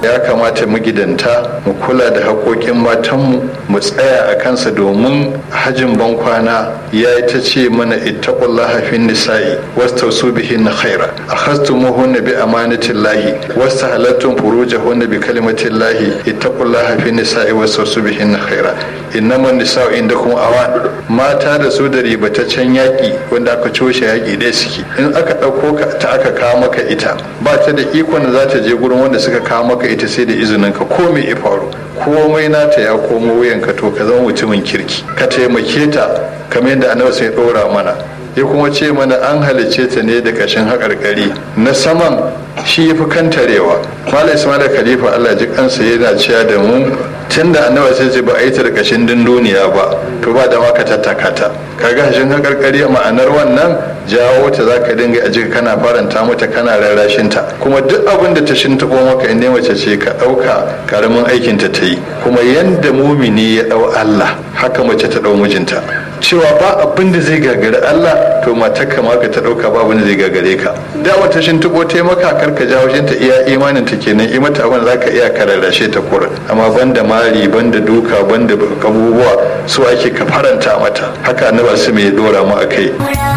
ya kamata magidanta mu kula da haƙoƙin matanmu mu tsaya a kansa domin hajin bankwana ya yi ta ce mana ittaqullaha fin nisa'i wastausu bihin khaira akhastumuhunna bi amanatillahi wastahalattum furujahunna bi kalimatillahi ittaqullaha fin nisa'i wastausu bihin khaira innama nisa'u indakum awan mata da su da ribataccen yaƙi wanda aka coshe yaƙi ɗaya suke in aka ɗauko ka ta aka kawo maka ita ba ta da ikon da za ta je gurin wanda suka kawo maka ita sai da izinin ka ko me ya faru komai nata ya komo wuyanka to ka zama mutumin kirki ka taimake ta kamar yadda annabi sai ɗora mana ya kuma ce mana an halicce ta ne da ƙashin haƙarƙari na saman shi ya fi kantarewa malam ismail khalifa allah ji kansa yana cewa da mu tun da annabi sai ce ba a yi ta da ƙashin dunduniya ba to ba da maka tattaka ta kaga hashin haƙarƙari ma'anar wannan jawo ta za ka dinga a jika kana faranta mata kana rarrashin ta kuma duk abin da ta shintaɓo maka in mace ce ka ɗauka karamin aikin ta ta yi kuma yanda mumini ya ɗau allah haka mace ta ɗau mijinta cewa ba abin da zai gagari Allah to matar ka ma ka ta dauka ba abin da zai gagare ka da wata shin tuko ta maka kar ka jawo shin ta iya imanin ta kenan i mata abin zaka iya kararrashe ta kurin amma banda mari banda duka banda abubuwa su ake ka faranta mata haka annabi su mai dora mu akai